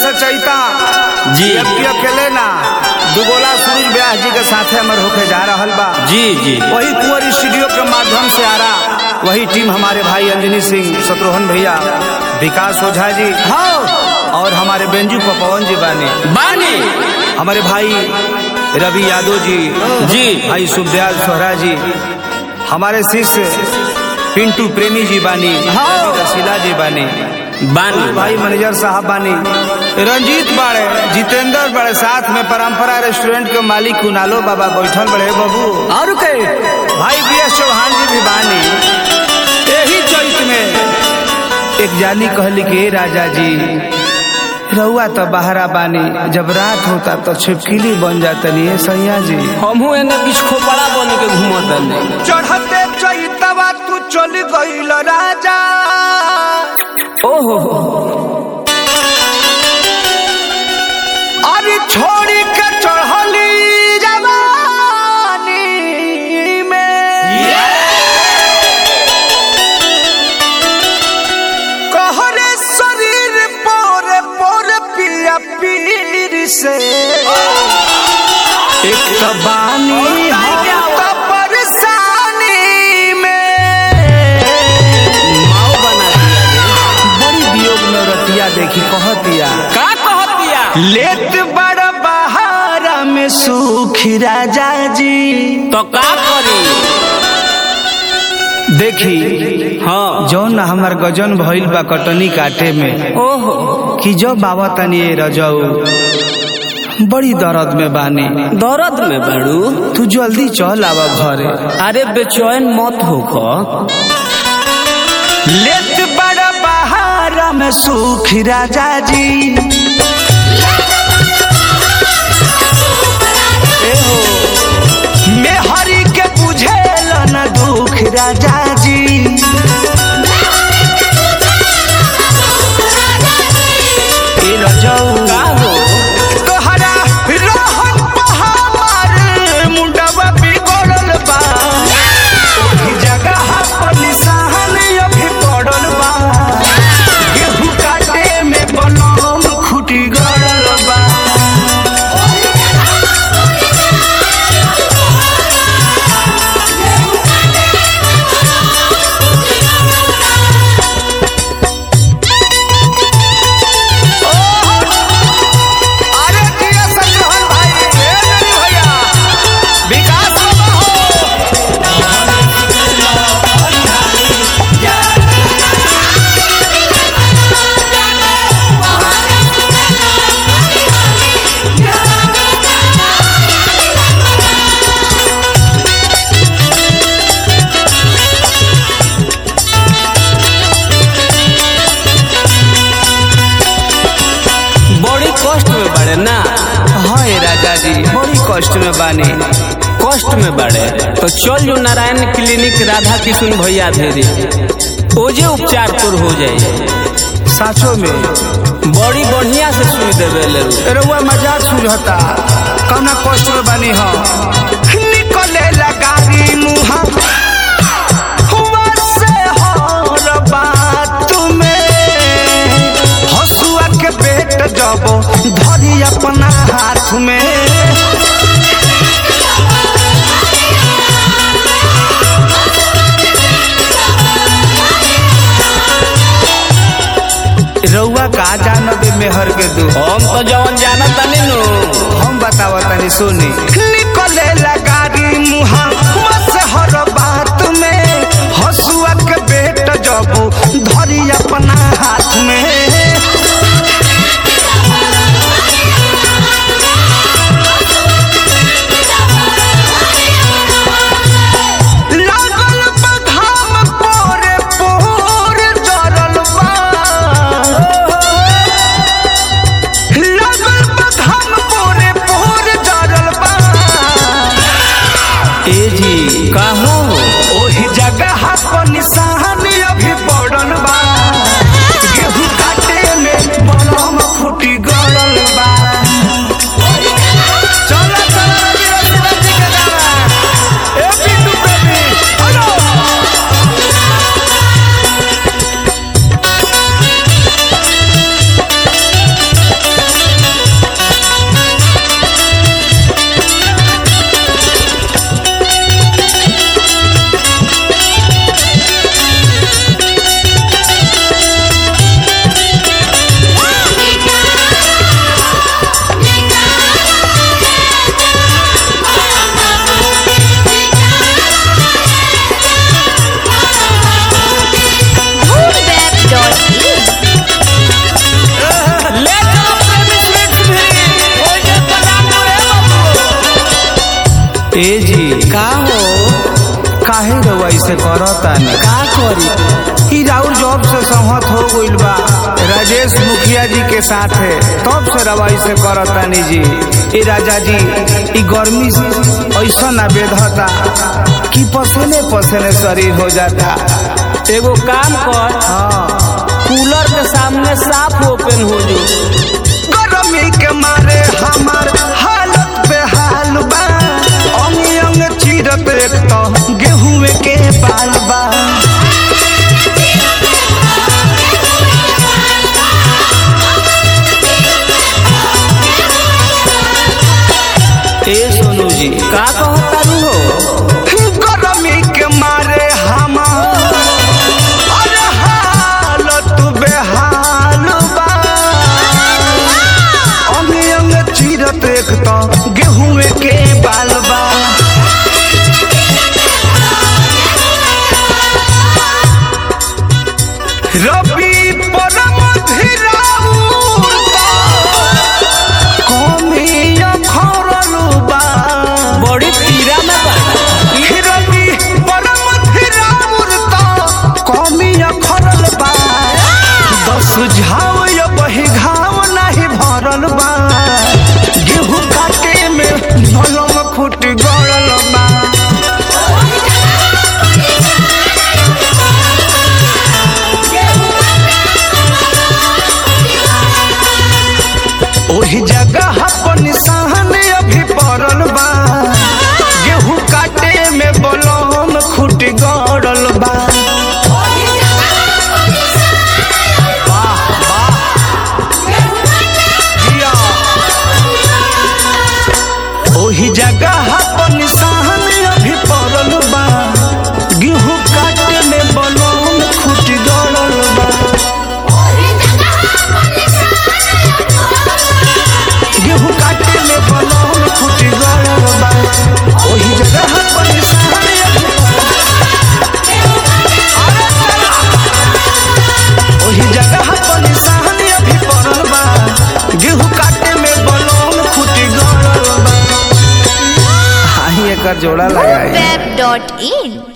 रचयिता जी। जबकि अकेले ना दुगोला सूरज व्यास जी के साथे हमर होके जा रहल बा जी जी वही कुंवर स्टूडियो के माध्यम से आ रहा वही टीम हमारे भाई अंजनी सिंह शत्रुघ्न भैया विकास ओझा जी हाँ और हमारे बेंजू पवन जी बानी बानी हमारे भाई रवि यादव जी जी। भाई सुखदयाल सोहरा जी हमारे शिष्य पिंटू प्रेमी जी बानी हाँ। रसीला जी बानी बानी भाई मैनेजर साहब बानी रंजीत बाड़े जितेंद्र बड़े साथ में परंपरा रेस्टोरेंट के मालिक कुनालो बाबा बैठल बड़े बाबू और के भाई बी एस चौहान जी भी बानी यही चैत में एक जानी कहली कि "ए राजा जी रउआ तो बहरा बानी जब रात होता तो छिपकिली बन जातनी है सैया जी हमहू एने बीच खोपड़ा बन के घूमत नहीं चढ़ते चैतवा तू चल गईल राजा ओहो अरे छोड़ी के चढ़ली जवानी में कहरे शरीर पोरे पोरे पिया पीर से एक तो बानी हम तो परेशानी में माओ बना दिया रे। बड़ी वियोग में रतिया देखी कहतिया का कहत दिया लेत बड़ बहारा में सुखी राजा जी तो का करी देखी हाँ जौन हमार गजन भइल बा कटनी काटे में ओहो कि जो बाबा तनी ये रजऊ बड़ी दर्द में बानी दर्द में बड़ू तू जल्दी चल आवा घरे अरे बेचैन मत होखो लेत बड़ बहारा में सुखी राजा जी मैं हरि के बुझेल न दुख राजा जी ए रजऊ का हो तोहरा रहन पहाड़ मुंडवा बिगड़ल बा ओही जगह पर निशान अभी पड़ल बा गेहूं काटे में बनम खुटी गड़ल बा अरे जिया संग्रहण भाई ए मेरी भैया विकास बाबा हो बड़ी कष्ट में बड़े ना हाँ ए राजा जी बड़ी कष्ट में बानी कष्ट में बड़े तो चल जो नारायण क्लिनिक राधा किशुन भैया धेरी ओजे उपचार तोर हो जाए साचो में बड़ी बढ़िया से सुई देवे ले रउआ मजाक सुझता कौना कष्ट में बानी हम निकले लगारी मुहा हुआ से हर बात में हसुआ के पेट जब धरी अपना हाथ में रउआ का जानबे मेहर के दू हम तो जवन जाना तनी नु हम बतावा तनी सुनी निकले लगारी मुहा बस हर बात में हसुआ के बेट जब धरी अपना हाथ में लागल बा घाम पोरे पोर जरल बा लागल बा घाम पोरे पोर जरल बा से करता नहीं का करी ई राउर जॉब से सहमत हो गइल बा राजेश मुखिया जी के साथ है तब से रवाई से करतानी जी ई राजा जी ई गर्मी ऐसा ना बेधता कि पसीने पसीने शरीर हो जाता एगो काम कर हाँ कूलर के सामने साफ ओपन हो जो गर्मी के मारे हमार हालत बेहाल बा अंग अंग चीरत एक तो गेहूं के बाल बा ए सोनू जी का कहता रू हो गर्मी के मारे हमार अरे हालत बेहाल बा अंग अंग चीरत एक तो गेहूं के बाल बा रबी परम धीराउर कमिया खरलू बा बड़ी पीरा में बा रबी परम धीराउर कमिया खरल बा दस झाव या बही घाव नहीं भरल बा गेहूं काटे में नलम फुट गड़ल बा ओही जगह पर निशान अभी पड़ल बा गेहूं काटे में बलम खुट गड़ल बा वाह, वाह। जिया। ओही जगह पर निशान अभी पड़ल बा गेहूं काटे में बलम खुट गड़ल बा गेहूं काटे में बलौन फूट गड़ल बा ओही जगह पर निशान ओही जगह पर निशान अभी पड़ल बा गेहूं काटे में बलौन फूट गड़ल बा हाही एकर जोड़ा लगाई web.in